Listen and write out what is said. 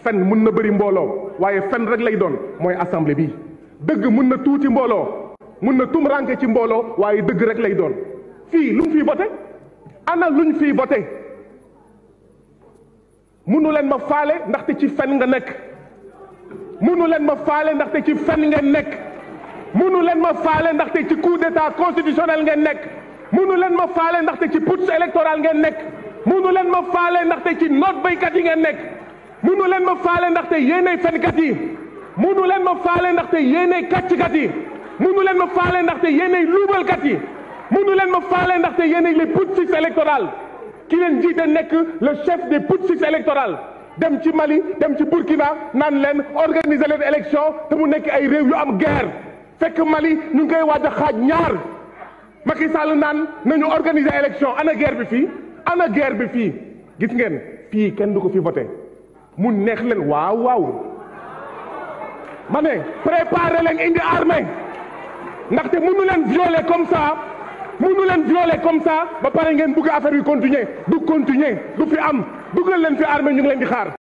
fen mun na bëri mbooloo waaye fen rek lay doon mooy assemblée bi dëgg mun na tuuti mbooloo mun na tum ranke ci mbooloo waaye dëgg rek lay doon fii lu mu fii voté ana luñ fii voté munu leen ma faale ndaxte ci fen nga nekk munu leen ma faale ndaxte ci fen ngeen nekk munu leen ma faale ndaxte ci coup d'état constitutionnel ngeen nekk munu leen ma faale ndaxte ci putsch électoral ngeen nekk munu leen ma faale ndaxte ci noot baykat yi ngeen nekk munu leen ma faale ndaxte yéenay fenkat yi munu leen ma faale ndaxte yéenay kàcckat yi munu leen ma faale ndaxte yéenay luubalkat yi munu leen ma faale ndaxte yéenay les putschistes électoraux ki leen jiite nekk le chef des putschistes électoraux dem ci Mali dem ci Burkina naan leen organiser leen élection te mu nekk ay réew yu am guerre fekk Mali ñu ngi koy waaj a xaaj ñaar Macky Sall naan nañu organiser élection ana guerre bi fii ana guerre bi fii gis ngeen fii kenn du ko fi voté mu neex leen waaw waaw ma ne préparer leen indi armée ndaxte mënu leen violer comme ça mënu leen violer comme ça ba pare ngeen bëgg affaire bi continuer du continuer du fi am dugal leen fi armée ñu ngi leen di xaar